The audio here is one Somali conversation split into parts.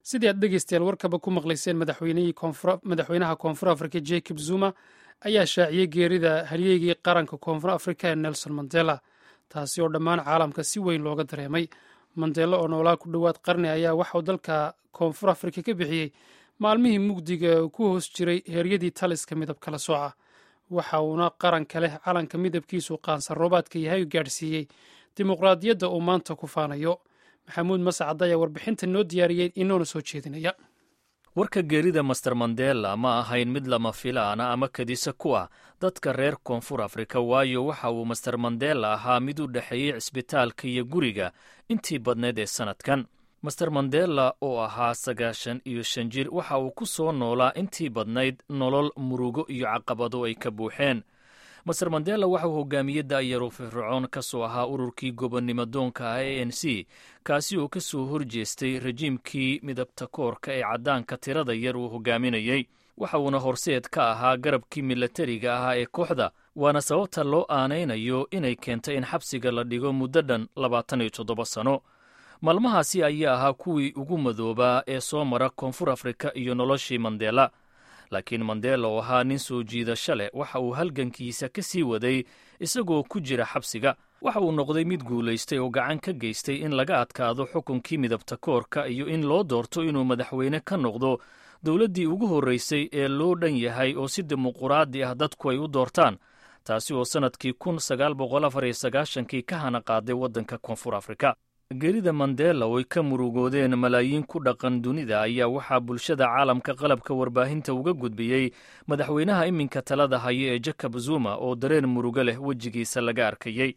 sidii aad dhegeystayaal warkaba ku maqlayseen madaxweynaha koonfur afrika jacob zuma ayaa shaaciyey geerida halyeygii qaranka koonfur afrika ee nelson mandela taasi oo dhammaan caalamka si weyn looga dareemay mandela oo noolaa ku dhowaad qarni ayaa waxauu dalka koonfur afrika ka bixiyey maalmihii mugdiga ku hoos jiray heeryadii taliska midab kala sooca waxa uuna qaranka leh calanka midabkiisu qaansan roobaadka yahay gaadhsiiyey dimuqraadiyadda uu maanta ku faanayo maxamuud mascad ayaa warbixinta noo diyaariyey inoona soo jeedinaya warka geerida master mandela ma ahayn mid lama filaana ama kadisa ku ah dadka reer koonfur afrika waayo waxa uu master mandela ahaa mid u dhexeeyey cisbitaalka iyo guriga intii badneed ee sannadkan master mandela oo ahaa sagaashan iyo shan jir waxa uu ku soo noolaa intii badnayd nolol murugo iyo caqabado ay ka buuxeen master mandela waxa uu hogaamiyey da'yaru firfircoon ka soo ahaa ururkii gobonnimo doonka ah a n c kaasi oo ka soo horjeestay rajiimkii midabta koorka ee caddaanka tirada yar uu hogaaminayey waxa uuna horseed ka ahaa garabkii milatariga ahaa ee kooxda waana sababta loo aanaynayo inay keentay in xabsiga la dhigo muddo dhan labaatan iyo toddoba sano maalmahaasi ayaa ahaa kuwii ugu madoobaa ee soo mara koonfur afrika iyo noloshii mandela laakiin mandela oo ahaa nin soo jiidasho leh waxa uu halgankiisa ka sii waday isagoo ku jira xabsiga waxa uu noqday mid guulaystay oo gacan ka geystay in laga adkaado xukunkii midabta koorka iyo in loo doorto inuu madaxweyne ka noqdo dowladdii ugu horraysay ee loo dhan yahay oo si dimuquraadi ah dadku ay u doortaan taasi oo sannadkii kun sagaal boqol afar iyo sagaashankii ka hana qaaday waddanka koonfur afrika geerida mandela oo ay ka murugoodeen malaayiin ku dhaqan dunida ayaa waxaa bulshada caalamka qalabka warbaahinta uga gudbiyey madaxweynaha iminka talada haya ee jacob zuma oo dareen murugo leh wejigiisa laga arkayey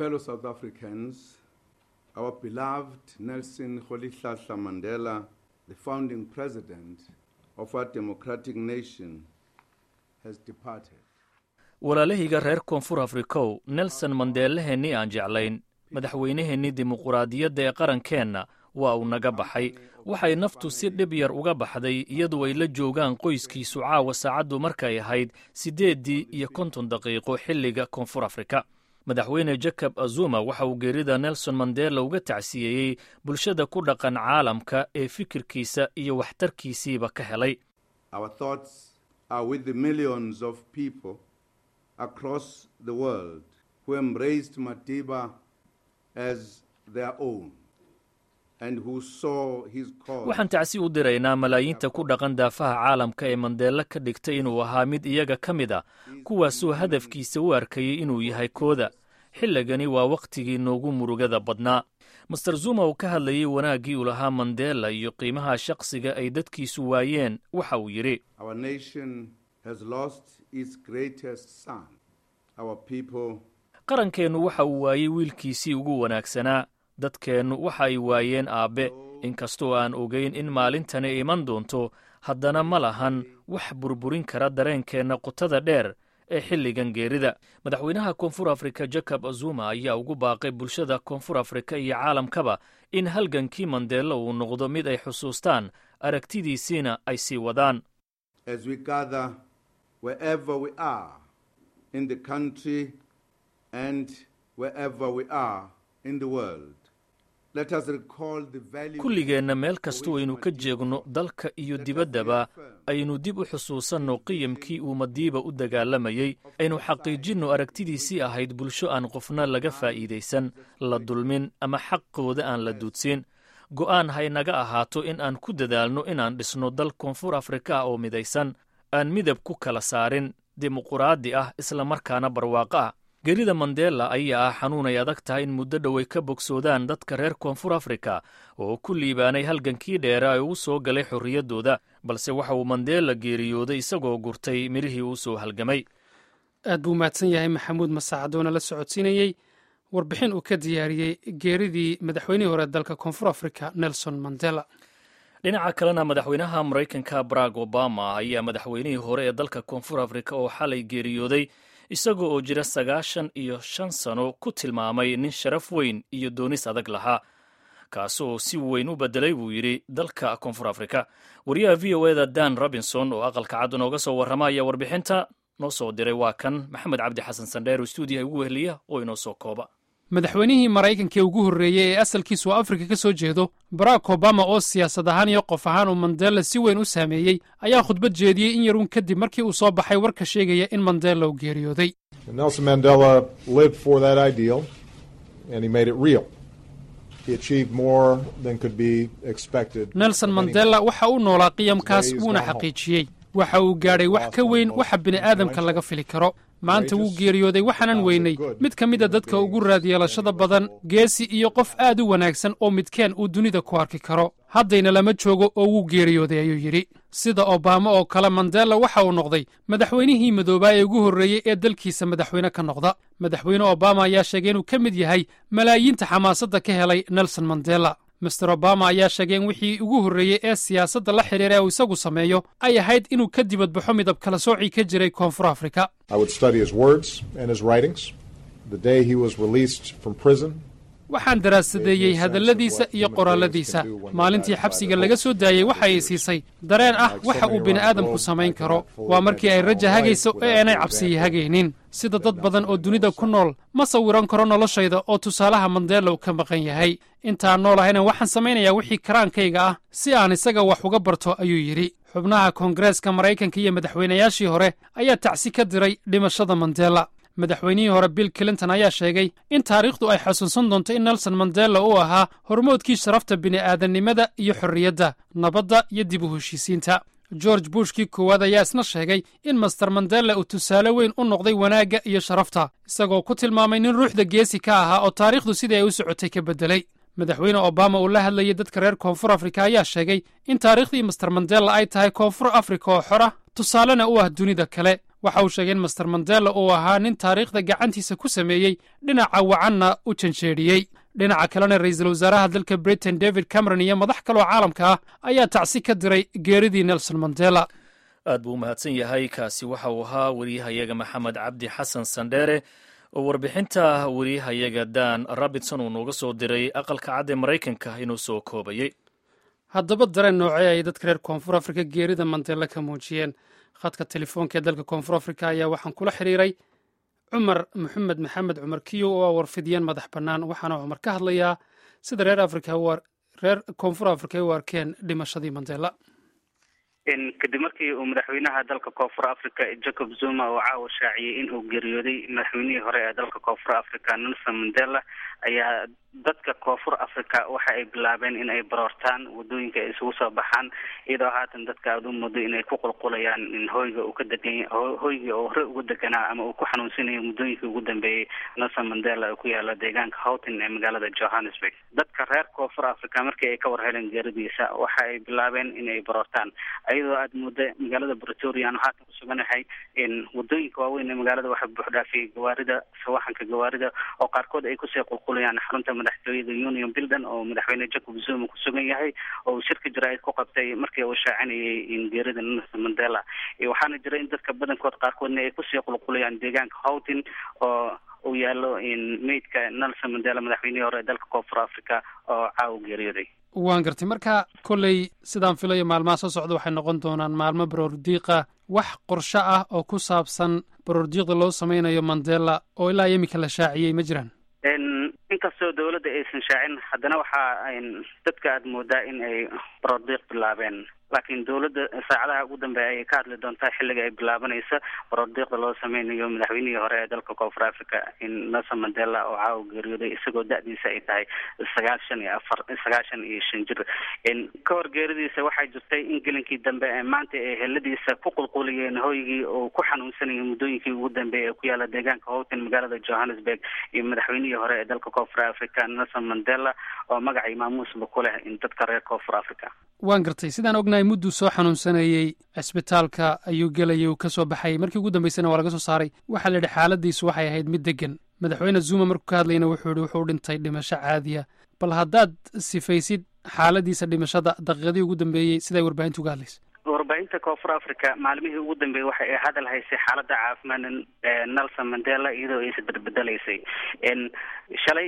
nelson rolihlahla mandela the founding president of our democratic nation has departed walaalahayga reer koonfur afrikow nelson mandeelaheenni aan jeclayn madaxweynaheennii dimuquraadiyadda ee qarankeenna waa uu naga baxay waxay naftu si dhib yar uga baxday iyadoo ay la joogaan qoyskiisu caawa saacaddu markay ahayd siddeeddii iyo konton daqiiqo xilliga koonfur afrika madaxweyne jacob azuma waxa uu geerida nelson mandela uga tacsiyeeyey bulshada ku dhaqan caalamka ee fikirkiisa iyo waxtarkiisiiba ka helay waxaan tacsi u diraynaa malaayiinta ku dhaqan daafaha caalamka ee mandeelo ka dhigtay inuu ahaa mid iyaga ka mid a kuwaasoo hadafkiisa u arkayay inuu yahay kooda xilligani waa wakhtigii noogu murugada badnaa master zuma uu ka hadlayey wanaaggii uu lahaa mandela iyo qiimaha shaqsiga ay dadkiisu waayeen waxa uu yidhi qarankeennu waxa uu waayey wiilkiisii ugu wanaagsanaa dadkeennu waxa ay waayeen aabbe inkastoo aan ogayn in maalintani iman doonto haddana ma lahan wax burburin kara dareenkeenna qutada dheer ee xilligan geerida madaxweynaha koonfur afrika jacob zuma ayaa ugu baaqay bulshada koonfur afrika iyo caalamkaba in halgankii mandela uu noqdo mid ay xusuustaan aragtidiisiina ay sii wadaan kulligeenna meel kastoo aynu ka jeegno dalka iyo dibaddaba aynu dib u xusuusanno qiyamkii uu madiiba u dagaalamayey aynu xaqiijinno aragtidiisii ahayd bulsho aan qofna laga faa'iidaysan la dulmin ama xaqooda aan la duudsin go'aan haynaga ahaato in aan ku dadaalno inaan dhisno dal koonfur afrika ah oo midaysan aan midab ku kala saarin dimuquraadi ah islamarkaana barwaaqo ah geerida mandela ayaa ah xanuun ay adag tahay in muddo dhow ay ka bogsoodaan dadka reer koonfur afrika oo ku liibaanay halgankii dheera ee uu soo galay xorriyaddooda balse waxa uu mandela geeriyooday isagoo gurtay midhihii uu soo halgamay aad buu mahadsan yahay maxamuud masaacadoona la socodsiinayey warbixin uu ka diyaariyey geeridii madaxweynihii hore dalka koonfur afrika nelson mandela dhinaca kalena madaxweynaha maraykanka barack obama ayaa madaxweynihii hore ee dalka koonfur afrika oo xalay geeriyooday isagoo oo jira sagaashan iyo shan sano ku tilmaamay nin sharaf weyn iyo doonis adag lahaa kaasoo si weyn u bedelay buu yidhi dalka koonfur afrika wariyaha v o eda dan robinson oo aqalka cad nooga soo warrama ayaa warbixinta noo soo diray waa kan maxamed cabdi xasan sandheer oo stuudiyaha ugu weheliya oo inoo soo kooba madaxweynihii maraykanka ee ugu horreeyey ee asalkiisu afrika ka soo jeedo barack obama oo siyaasad ahaan iyo qof ahaan uu mandela si weyn u saameeyey ayaa khudbad jeediyey in yaruun kadib markii uu soo baxay warka sheegaya in mandela uu geeriyooday Nelson Mandela lived for that ideal and he made it real. He achieved more than could be expected. nelson mandela waxa uu noolaa qiyamkaas wuuna xaqiijiyey waxa uu gaadhay wax ka weyn waxa bini'aadamka laga fili karo maanta wuu geeriyooday waxaanan weynay mid ka mid a dadka ugu raadyeelashada badan geesi iyo qof aad u wanaagsan oo midkeen uu dunida ku arki karo haddayna lama joogo oo wuu geeriyooday ayuu yidhi sida obama oo kale mandela waxa uu noqday madaxweynihii madoobaa ee ugu horreeyey ee dalkiisa madaxweyne ka noqda madaxweyne obama ayaa sheegay inuu ka mid yahay malaayiinta xamaasadda ka helay nelson mandela master obama ayaa sheegay in wixii ugu horreeyey ee siyaasadda la xidhiira ee uu isagu sameeyo ay ahayd inuu ka dibadbaxo midab kala soocii ka jiray koonfur afrika I would study his words and his writings. The day he was released from prison, waxaan daraasadeeyey hadalladiisa iyo qoraalladiisa maalintii xabsiga laga soo daayey waxa ay siisay dareen ah waxa uu bini'aadamku samayn karo waa markii ay raja hagayso ee aanay cabsiya hagaynin sida dad badan oo dunida ku nool ma sawiran karo noloshayda oo tusaalaha mandela uu ka maqan yahay intaan nool ahayna waxaan samaynayaa wixii karaankayga ah si aan isaga wax uga barto ayuu yidhi xubnaha koongareeska maraykanka iyo madaxweynayaashii hore ayaa tacsi ka diray dhimashada mandela madaxweynihii hore bill clinton ayaa sheegay in taariikhdu ay xasuusan doonto in nelson mandela uu ahaa hormoodkii sharafta bini'aadannimada iyo xorriyadda nabadda iyo dib u heshiisiinta george bushkii koowaad ayaa isna sheegay in master mandela uu tusaale weyn u noqday wanaagga iyo sharafta isagoo ku tilmaamay nin ruuxda geesi ka ahaa oo taariikhdu sidii ay u socotay ka beddelay madaxweyne obama uu la hadlayay dadka reer koonfur afrika ayaa sheegay in taariikhdii master mandela ay tahay koonfur afrika oo xora tusaalena u ah dunida kale waxa uu sheegay in master mandela uu ahaa nin taariikhda gacantiisa ku sameeyey dhinaca wacanna u janjeedhiyey dhinaca kalena ra'iisul wasaaraha dalka britain david cameron iyo madax kaloo caalamka ah ayaa tacsi ka diray geeridii nelson mandela aad buu u mahadsan yahay kaasi waxa uu ahaa wariyahayaga maxamed cabdi xasan sandheere oo warbixinta wariyahayaga dan robinson uu nooga soo diray aqalka cad ee maraykanka inuu soo koobayey haddaba dareen noocee ay dadka reer koonfur afrika geerida mandela ka muujiyeen khadka telefoonka ee dalka koonfur afrika ayaa waxaan kula xidhiiray cumar maxamed maxamed cumar kiyo oo ah warfidiyeen madax bannaan waxaana cumar ka hadlayaa sida reer afrika reer koonfur afrika ay u arkeen dhimashadii mandela kadib markii uu madaxweynaha dalka koonfur africa jacob zuma uu caawa shaaciyey in uu geeriyooday madaxweynihii hore ee dalka koonfur africa nelson mandela ayaa dadka koonfur africa waxa ay bilaabeen in ay baroortaan wadooyinka ay isugu soo baxaan iyadoo haatan dadka aada u muddo inay ku qulqulayaan in hoyga uu ka degan hoyga uu hore ugu deganaa ama uu ku xanuunsanayo muddooyinkii ugu dambeeyey nelson mandela oo ku yaala deegaanka houghton ee magaalada johannesburg dadka reer koonfur africa markii ay ka war heleen geeridiisa waxa ay bilaabeen in ay baroortaan iyadoo aada muddo magaalada bretoria aanu haatan kusuganahay wadooyinka waaweyn ee magaalada waxaa buuxdhaafiyay gawaarida sawaxanka gawaarida oo qaarkood ay kusii qulqulayaan xarunta madaxtooyada union buildon oo madaxweyne jacob zuma ku sugan yahay oo uu shirka jaraa'id ku qabtay markii uu shaacinayay in geerida nelson mandela waxaana jira in dadka badankood qaarkoodna ay kusii qulqulayaan deegaanka houghton oo uu yaalo meydka nelson mandela madaxweynihii hore ee dalka koonfur africa oo caawa geeriyooday waan gartay marka kolley sidaan filayo maalmaha soo socda waxay noqon doonaan maalmo baroordiiqa wax qorsho ah oo ku saabsan baroordiiqda loo sameynayo mandela oo ilaa iminka la shaaciyey ma jiraan inkastoo dawladda aysan shaacin haddana waxaa dadka aada moodaa in ay baroordiiq bilaabeen laakiin dawladda saacadaha ugu dambeeya ayay ka hadli doontaa xilliga ay bilaabanaysa baroordiiqda loo sameynayo madaxweynihii hore ee dalka koonfur africa in nelson mandela oo caawa geeriyooday isagoo da-diisa ay tahay sagaashan iyo afar sagaashan iyo shan jir ka hor geeridiisa waxaa jirtay in gelinkii dambe ee maanta ay heladiisa ku qulquliyeen hoygii oo ku xanuunsanayay muddooyinkii ugu dambeeyay ee ku yaala deegaanka houghton magaalada johannesburg iyo madaxweynihii hore ee dalka koonfur africa nelson mandela oo magacii maamuusba ku leh in dadka reer koonfur africa waan gartay sidaan ognahay mudduu soo xanuunsanayey cisbitaalka ayuu gelayay uu ka soo baxayay markii ugu dambeysana waa laga soo saaray waxaa la yidhi xaaladiisu waxay ahayd mid degan madaxweyne zuma markuu ka hadlayna wuxuu yihi wuxuu dhintay dhimasho caadiya bal haddaad sifaysid xaaladiisa dhimashada daqiiqadii ugu dambeeyey siday warbaahinta uga hadlaysa warbaahinta koonfur africa maalmihii ugu dambeeyey waxa ay hadal haysay xaaladda caafimaad nelson mandela iyadoo ay isbedbedelaysay shalay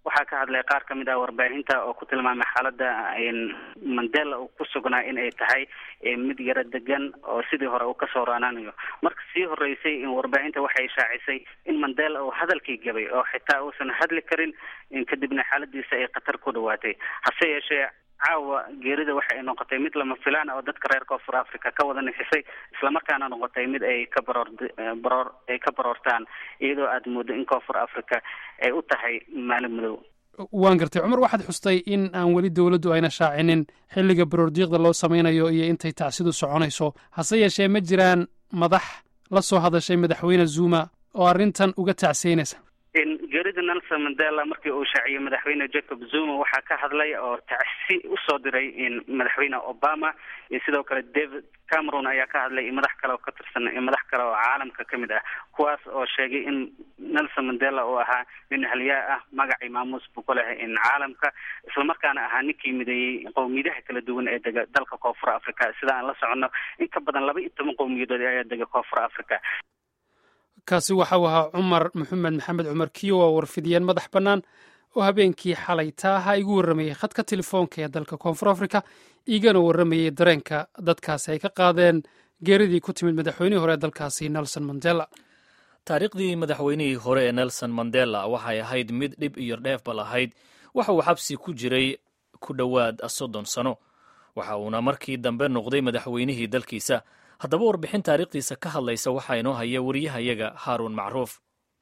waxaa ka hadlay qaar ka mid ah warbaahinta oo ku tilmaamay xaaladda mandela uu ku sugnaa in ay tahay mid yaro degan oo sidii hore uu kasoo raanaanayo marka sii horeysay in warbaahinta waxay shaacisay in mandela uu hadalkii gabay oo xitaa uusan hadli karin kadibna xaaladiisa ay khatar ku dhawaatay hase yeeshee caawa geerida waxa ay noqotay mid lama filaan oo dadka reer koonfur africa ka wada nixisay islamarkaana noqotay mid ay ka baroor baroor ay ka baroortaan iyadoo aada moodo in koonfur africa ay u tahay maalin madow waan gartay cumar waxaad xustay in aan weli dowladdu ayna shaacinin xilliga baroordiiqda loo sameynayo iyo intay tacsidu soconayso hase yeeshee ma jiraan madax la soo hadashay madaxweyne zuma oo arrintan uga tacsiynaysa geerida nelson mandela markii uu shaaciyey madaxweyne jacob zuma waxaa ka hadlay oo tacsi usoo diray madaxweyne obama iyo sidoo kale david cameron ayaa ka hadlay madax kale oo ka tirsan madax kale oo caalamka ka mid ah kuwaas oo sheegay in nelson mandela uu ahaa nin halyaa ah magacii maamuus buu ku leh caalamka islamarkaana ahaa ninkii mideeyey qowmiyadaha kala duwan ee dega dalka koonfur africa sida aan la soconno in ka badan laba iyo toban qowmiyadood ayaa dega koonfur africa kaasi waxau ahaa cumar maxamed maxamed cumar kiyo waa warfidiyeen madax bannaan oo habeenkii xalay taaha igu warramayey khadka telefoonka ee dalka koonfur africa igana warramayey dareenka dadkaasi ay ka qaadeen geeridii ku timid madaxweynihii hore ee dalkaasi nelson mandela taariikhdii madaxweynihii hore ee nelson mandela waxay ahayd mid dhib iyo dheefba lahayd waxa uu xabsi ku jiray ku dhowaad soddon sano waxa uuna markii dambe noqday madaxweynihii dalkiisa haddaba warbixin taariikhdiisa ka hadlaysa waxaa inoo haya wariyahayaga haaruun macruuf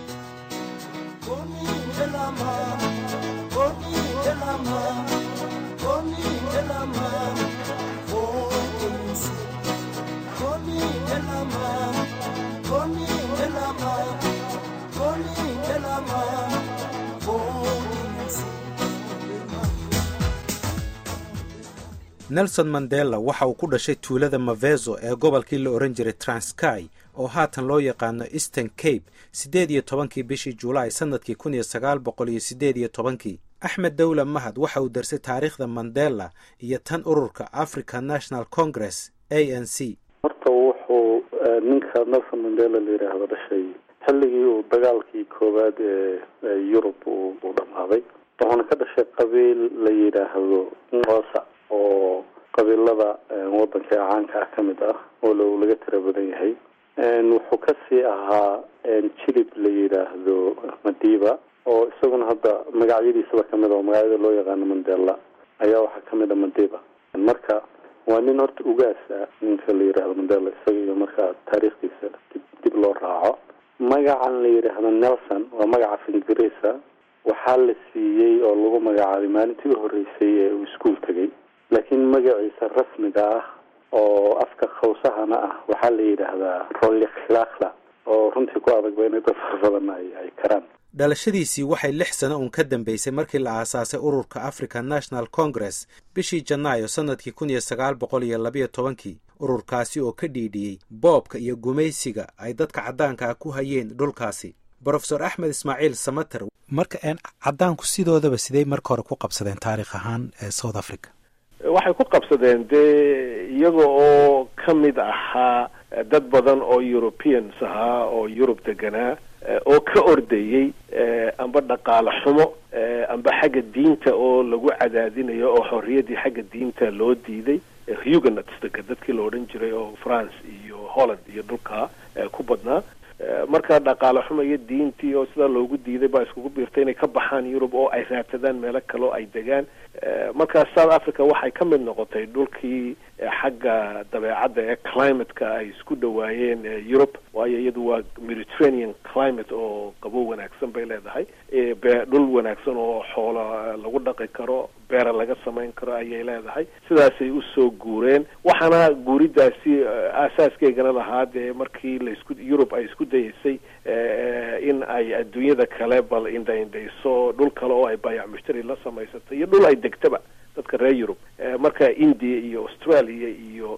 nelson mandela waxa uu ku dhashay tuulada mavezo ee gobolkii la ohan jiray transkai oo haatan loo yaqaano eastern cape siddeed iyo tobankii bishii julaay sannadkii kun iyo sagaal boqol iyo siddeed iyo tobankii axmed dowla mahad waxa uu darsay taariikhda mandela iyo tan ururka african national congress a n c horta wuxuu ninka nelson mandela la yidhaahdo dhashay xilligii uu dagaalkii koowaad ee yurub uu dhammaaday wuxuuna ka dhashay qabiil la yidhaahdo ngosa oo qabiilada wadanka ee caanka ah ka mid ah oo laga tira badan yahay wuxuu kasii ahaa jilib la yidhaahdo madiba oo isaguna hadda magacyadiisaba kamid oo magacyada loo yaqaano mandela ayaa waxaa kamid a madiba marka waa nin horta ugaas ah ninka la yidhaahdo mandela isaga iyo markaa taariikhdiisa dib dib loo raaco magacan la yidhaahdo nelson waa magaca af ingiriisa waxaa la siiyey oo lagu magacaabay maalintii u horeysay ee uu iskuol tegay laakiin magaciisa rasmiga ah oo afka khawsahana ah waxaa la yidhaahdaa rolikhlakla oo runtii ku adagba inay dad far badan ay ay karaan dhalashadiisii waxay lix sano uun ka dambeysay markii la aasaasay ururka african national congress bishii janaayo sannadkii kun iyo sagaal boqol iyo labayo tobankii ururkaasi oo ka dhiidhiyey boobka iyo gumaysiga ay dadka caddaanka ah ku hayeen dhulkaasi brofesor axmed ismaaciil samater marka caddaanku sidoodaba sidey marka hore ku qabsadeen taarikh ahaan ee south africa waxay ku qabsadeen dee iyaga oo ka mid ahaa dad badan oo europeans ahaa oo yurub deganaa oo ka ordayey amba dhaqaale xumo amba xagga diinta oo lagu cadaadinayo oo xorriyaddii xagga diinta loo diiday huguenots dega dadkii la odhan jiray oo france iyo holland iyo dhulkaa ku badnaa marka dhaqaale xumo iyo diintii oo sidaa loogu diiday baa iskugu biirtay inay ka baxaan yurub oo ay raadsadaan meelo kale oo ay degaan marka south africa waxay ka mid noqotay dhulkii xagga dabeecadda ee climateka ay isku dhawaayeen yurub waayo iyadu waa mediterranean climate oo qabow wanaagsan bay leedahay dhul wanaagsan oo xoolo lagu dhaqi karo beera laga samayn karo ayay leedahay sidaasay usoo guureen waxaana guuridaasi aasaaskeygana lahaa dee markii laisku yurub ay isku dayeysay in ay adduunyada kale bal indhaindhayso dhul kale oo ay baayac mushtari la samaysatay iyo dhul ay degtaba dadka reer yurub marka india iyo australia iyo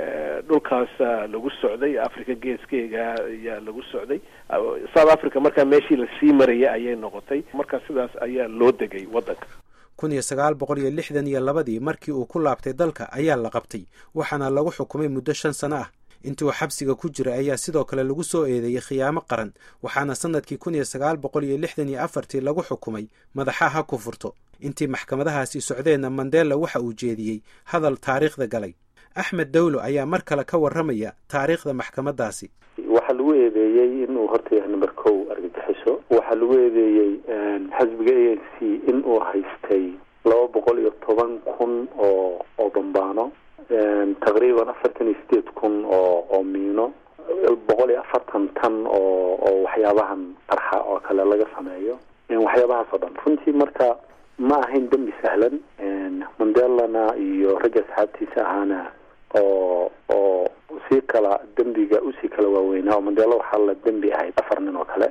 dhulkaasa lagu socday africa geeskeega ayaa lagu socday south africa markaa meeshii lasii marayay ayay noqotay marka sidaas ayaa loo degay waddanka kun iyo sagaal boqol iyo lixdan iyo labadii markii uu ku laabtay dalka ayaa la qabtay waxaana lagu xukumay muddo shan sano ah intii uu xabsiga ku jiray ayaa sidoo kale lagu soo eedeeyey khiyaamo qaran waxaana sannadkii kun iyo sagaal boqol iyo lixdan iyo afartii lagu xukumay madaxa ha ku furto intii maxkamadahaasi socdeenna mandela waxa uu jeediyey hadal taariikhda galay axmed dawlo ayaa mar kale ka warramaya taariikhda maxkamaddaasi waxaa lagu eedeeyey inuu horta yahay number kow argagixiso waxaa lagu eedeeyey xisbiga a n c in uu haystay laba boqol iyo toban kun oo oo bambaano taqriiban afartan iyo sideed kun oo oo miino boqol iyo afartan tan oo oo waxyaabahan qarxa oo kale laga sameeyo waxyaabahaas oo dhan runtii marka ma ahayn dembi sahlan mandelana iyo ragga asxaabtiisa ahaana oo oo sii kala dembiga usii kala waaweynaa oo mandela waxaa la dembi ahayd afar nin oo kale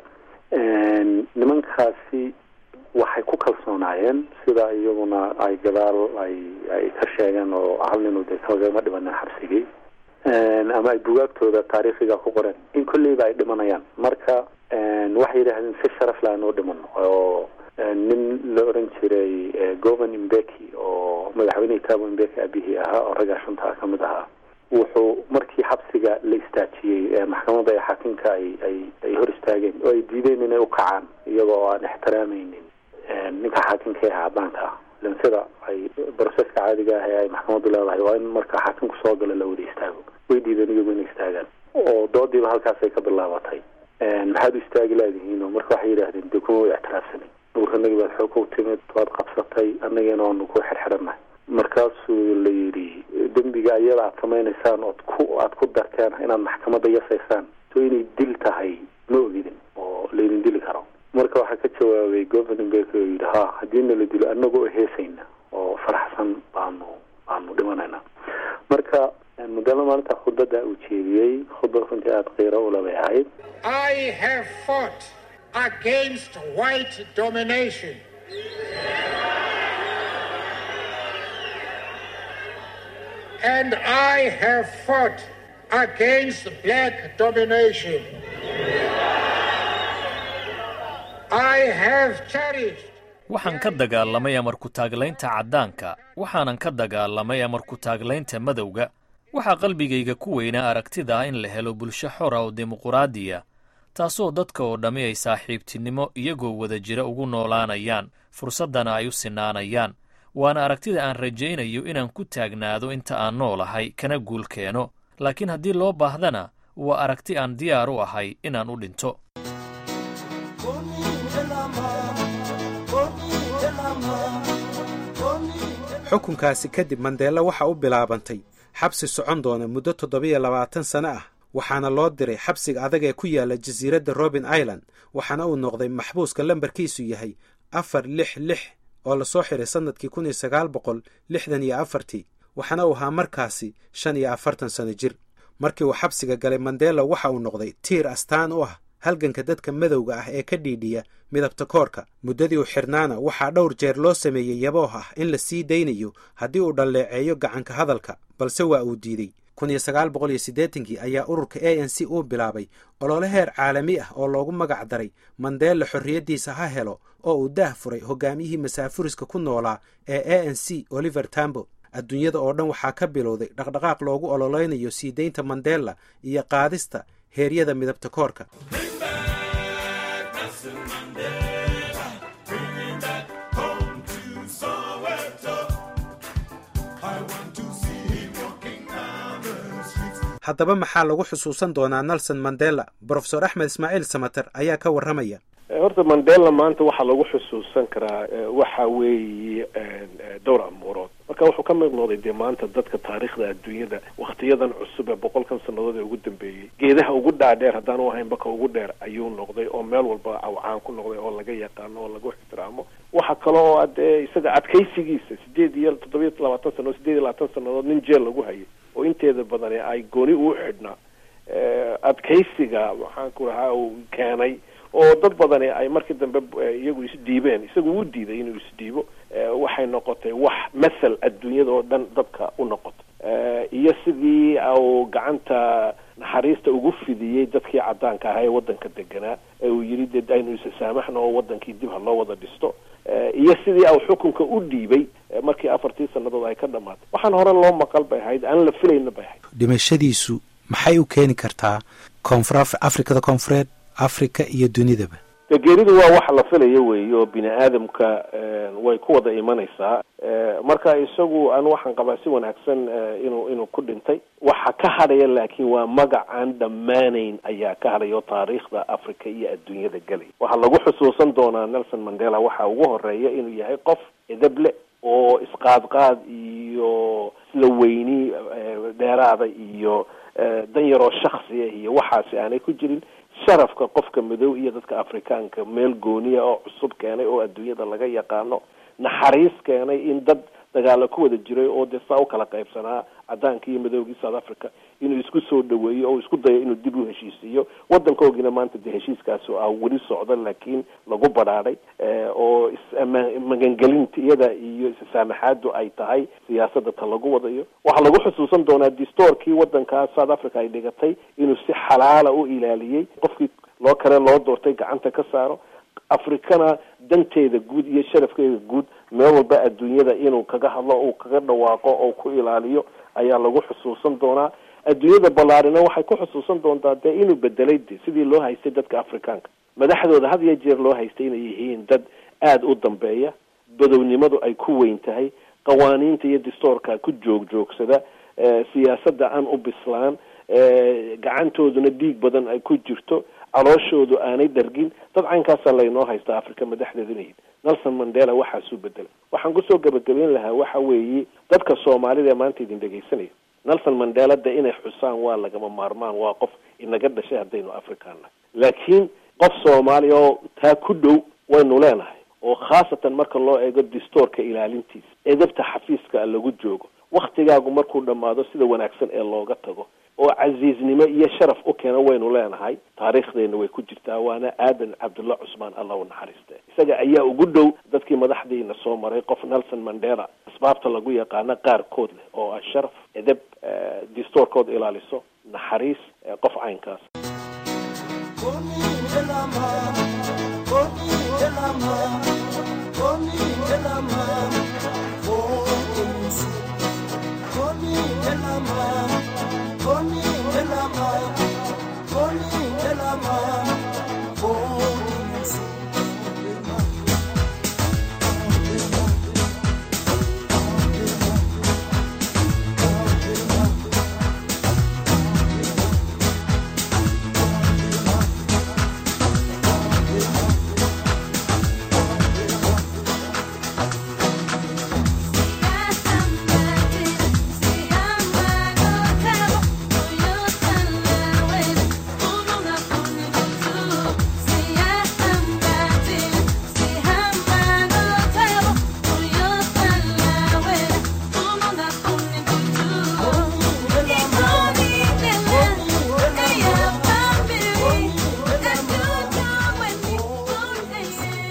nimankaasi waxay ku kalsoonaayeen sida iyaguna ay gadaal ay ay ka sheegeen oo hal nin dee kagama dhimanin xabsigii ama ay bugaagtooda taariikhiga ku qoreen in kolleyba ay dhimanayaan marka waxay yidhaahdeen si sharaf la anoo dhiman oo nin la oran jiray govan imbeki oo madaxweynihii tabo imbeki abihii ahaa oo raggaa shunta ka mid ahaa wuxuu markii xabsiga la istaajiyey maxkamadda ee xaakinka ay ay ay hor istaageen oo ay diideen inay u kacaan iyagoo oo aan ixtiraamaynin ninka xaakinka ee cadaanka ah ilan sida ay broseska caadiga ah ee ay maxkamaddu leedahay waa in marka xaakinku soo galo la wada istaago way diideen iyagu inay istaagaan oo doodiiba halkaasay ka bilaabatay maxaad u istaagi laadihiin oo marka waxay yidhaahdeen dee kuma way ictiraafsanin nuurkanagi baad xoog u timid waad qabsatay annageena waanu ku xirxirannahay markaasuu la yidhi dembiga ayada aad samaynaysaan ood ku aad ku darteen inaad maxkamadda yasaysaan so inay dil tahay ma ogidin oo laydin dili karo marka waxaa ka jawaabay governing bek oo yidhi ha haddiina la dilo annaga oo heesayna oo faraxsan baanu baanu dhimanayna marka mudala maalinta khudbadda uu jeediyey khudbad runtii aada qiiro ula bay ahayd I have fought against white domination. And I have fought against black domination. I have cherished waxaan ka dagaalamay amarku taaglaynta caddaanka waxaanan ka dagaalamay amarku taaglaynta madowga waxaa qalbigayga ku weynaa aragtida ah in la helo bulsho xora oo dimuquraadiya taasoo dadka oo dhammi ay saaxiibtinimo iyagoo wada jira ugu noolaanayaan fursaddana ay u sinaanayaan waana aragtida aan rajaynayo inaan ku taagnaado inta aan noolahay kana guul keeno laakiin haddii loo baahdana waa aragti aan diyaar u ahay inaan u dhinto xukunkaasi kadib mandeela waxa u bilaabantay xabsi socon doona muddo toddobiyo labaatan sano ah waxaana loo diray xabsiga adag ee ku yaala jasiiradda robin island waxaana uu noqday maxbuuska lambarkiisu yahay afar lix lix oo lasoo xiray sannadkii kun iyo sagaal boqol lixdan iyo afartii waxaana uu ahaa markaasi shan iyo afartan sano jir markii uu xabsiga galay mandela waxa uu noqday tiir astaan u ah halganka dadka madowga ah ee ka dhiidhiya midabta koorka muddadii uu xidhnaana waxaa dhowr jeer loo sameeyey yabooh ah in la sii daynayo haddii uu dhalleeceeyo gacanka hadalka balse waa uu diidey kun iyo sagaal boqol iyo siddeetankii ayaa ururka a n c uu bilaabay olole heer caalami ah oo loogu magac daray mandeela xorriyaddiisa ha helo oo uu daah furay hogaamiyihii masaafuriska ku noolaa ee a n c oliver tambo adduunyada oo dhan waxaa ka bilowday dhaqdhaqaaq loogu ololeynayo sii daynta mandela iyo qaadista heeryada midabta koorka haddaba maxaa lagu xusuusan doonaa nelson mandela brofesor axmed ismaaciil samater ayaa ka warramaya horta mandela maanta waxaa lagu xusuusan karaa waxa weeye dhowr amuurood marka wuxuu ka mid noqday dee maanta dadka taariikhda adduunyada waktiyadan cusub ee boqolkan sannadood ee ugu dambeeyey geedaha ugu dhaadheer haddaanu ahayn baka ugu dheer ayuu noqday oo meel walba awcaan ku noqday oo laga yaqaano oo lagu ixtiraamo waxa kale oo adee isaga adkaysigiisa sideed iyo toddobiyo labaatan sannadood sideed iyo labaatan sannadood nin jeel lagu hayay oo inteeda badani ay gooni uu xidhnaa adkaysiga maxaan ku rahaa uu keenay oo dad badani ay markii dambe iyagu isdhiibeen isagu wuu diiday inuu isdhiibo waxay noqotay wax mathal adduunyada oo dhan dadka u noqoto iyo sidii uu gacanta naxariista ugu fidiyey dadkii caddaanka ahaa ee waddanka deganaa ee uu yidhi dee aynu isasaamaxno oo wadankii dib ha loo wada dhisto iyo sidii uu xukunka u dhiibay markii afartii sannadood ay ka dhamaatay waxaan hore loo maqal bay ahayd aan la filayna bay ahayd dhimashadiisu maxay u keeni kartaa koonfur afrikada koonfureed africa iyo dunidaba de geeridu waa wax la filayo weeye oo bini aadamka way ku wada imanaysaa marka isagu anu waxaan qabaa si wanaagsan inuu inuu ku dhintay waxa ka hadhaya laakiin waa magac aan dhammaanayn ayaa ka hadhaya oo taariikhda africa iyo adduunyada gelay waxaa lagu xusuusan doonaa nelson mandela waxa ugu horeeya inuu yahay qof edable oo isqaadqaad iyo isla weyni dheeraada iyo dan yaroo shaksiya iyo waxaasi aanay ku jirin sharafka qofka madow iyo dadka afrikaanka meel gooniya oo cusub keenay oo adduunyada laga yaqaano naxariis keenay in dad dagaalo ku wada jiray oo dee saa u kala qaybsanaa cadaanka iyo madowgii south africa inuu isku soo dhaweeyo oo isku dayo inuu dib u heshiisiiyo waddankoogina maanta dee heshiiskaasi ah weli socdo laakiin lagu badhaadhay oo ismagangelinta iyada iyo issaamaxaadu ay tahay siyaasadda ta lagu wadayo waxaa lagu xusuusan doonaa distoorkii waddankaa south africa ay dhigatay inuu si xalaala u ilaaliyey qofkii loo kale loo doortay gacanta ka saaro afrikana danteeda guud iyo sharafkeeda guud meel walba adduunyada inuu kaga hadlo uu kaga dhawaaqo oo ku ilaaliyo ayaa lagu xusuusan doonaa adduunyada ballaarina waxay ku xusuusan doontaa dee inuu bedelay de sidii loo haystay dadka afrikaanka madaxdooda had iyo jeer loo haystay inay yihiin dad aada u dambeeya badownimadu ay ku weyn tahay qawaaniinta iyo distoorka ku joog joogsada siyaasadda aan u bislaan gacantooduna dhiig badan ay ku jirto calooshoodu aanay dhargin dad caynkaasaa laynoo haysta africa madaxdeedu inay nelson mandela waxaasuu bedelay waxaan kusoo gabagabeyn lahaa waxa weeye dadka soomaalida ee maanta idin dhegaysanaya nelson mandela de inay xusaan waa lagama maarmaan waa qof inaga dhashay haddaynu afrikaan nahay laakiin qof soomaaliya oo taa ku dhow waynu leenahay oo khaasatan marka loo eego distoorka ilaalintiisa edabta xafiiska lagu joogo waktigaagu markuu dhammaado sida wanaagsan ee looga tago oo casiiznimo iyo sharaf u keena waynu leenahay taariikhdeena way ku jirtaa waana aadan cabdulla cusmaan allah u naxariiste isaga ayaa ugu dhow dadkii madaxdiina soo maray qof nelson mandela asbaabta lagu yaqaano qaarkood leh oo ah sharaf edeb distoorkood ilaaliso naxariis qof caynkaas Koni elama, koni elama, koni elama.